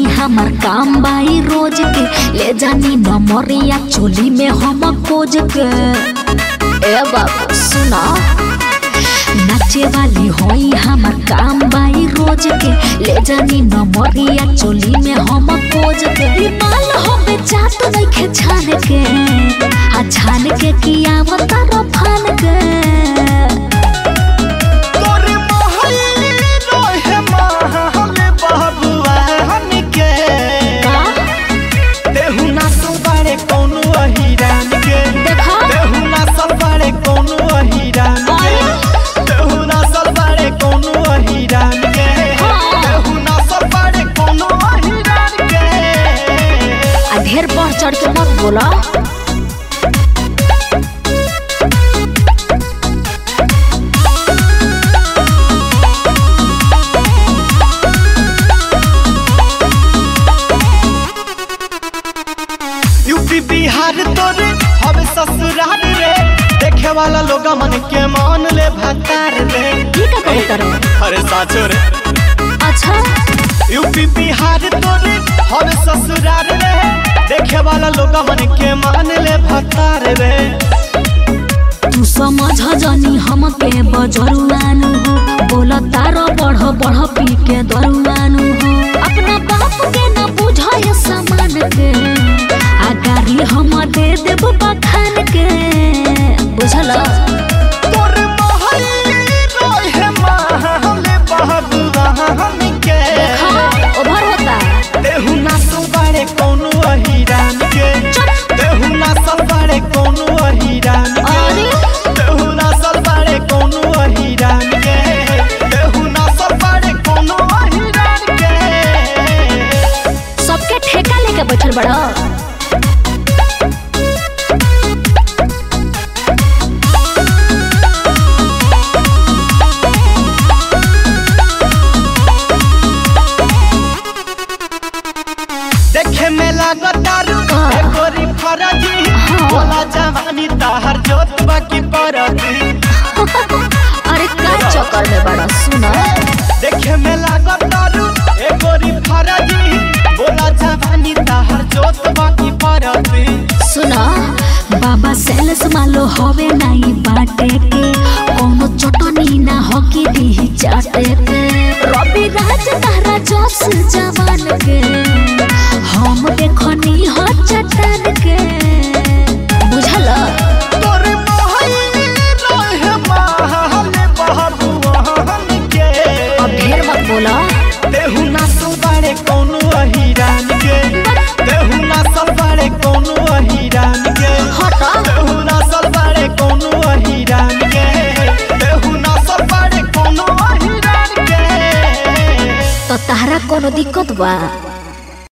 हमार काम बाई रोज के ले जानी नमरिया चोली में हम खोज के ए बाबू सुना नाचे वाली होई हमार काम बाई रोज के ले जानी नमरिया चोली में हम खोज के ई माल हो बेचात नइखे छान के आ छान के किया बतारो फान के तोरे मोहल्ले रोहे महल बहबुआ हमके का देहु ना बारे कौनो अहिरान के देखा देहु ना बारे कौनो अहिरान के देहु ना बारे कौनो अहिरान के हाँ। देहु ना बारे कौनो अहिरान के आ ढेर बढ़ चढ़ के मत बोला यूपी बिहार तोरे हवे ससुराल रे देखे वाला लोग मन के मान ले भतार रे ये का करे करो अरे साचो रे अच्छा यूपी बिहार तोरे हवे ससुराल रे देखे वाला लोग मन के मान ले भतार रे तू समझ जनी हमके बजरुआनु हो बोल तारो बढ़ बढ़ पी के दरुआनु हो अपना बाप के न बुझाय सामान के आ गाड़ी हम दे देब बखान के बुझल तोरे मोहल्ले रोहे महल बहबुआ हमके देखा ओभर होता देहु ना बारे कौनो अहिरान के देहु ना बारे कौनो अहिरान के अरे देहु ना बारे कौनो अहिरान के देहु ना बारे कौनो अहिरान के सबके ठेका लेके बैठल बड़ा देखे में लागतारू हाँ। एकोरी फरजी हाँ। बोला जवानी ताहर जोत बाकी परती अरे का चक्कर में बड़ा सुना देखे में लागतारू एकोरी फरजी बोला जवानी ताहर जोत बाकी परती सुना बाबा सेल्स मालो हवे नाई बाटे के कोनो चटनी ना हकी दी चाटे के रवि राज तारा जोश जवान के हम देखनी हो चट्टान के बुझल तोरे मोहल्ले रोहे महल बहबुआ हमके अब ढेर मत बोला देहु ना बारे कौनो अहिरान के देहु ना बारे कौनो अहिरान के हटा देहु ना बारे कौनो अहिरान के देहु ना बारे कौनो अहिरान के तो तारा कोनो दिक्कत बा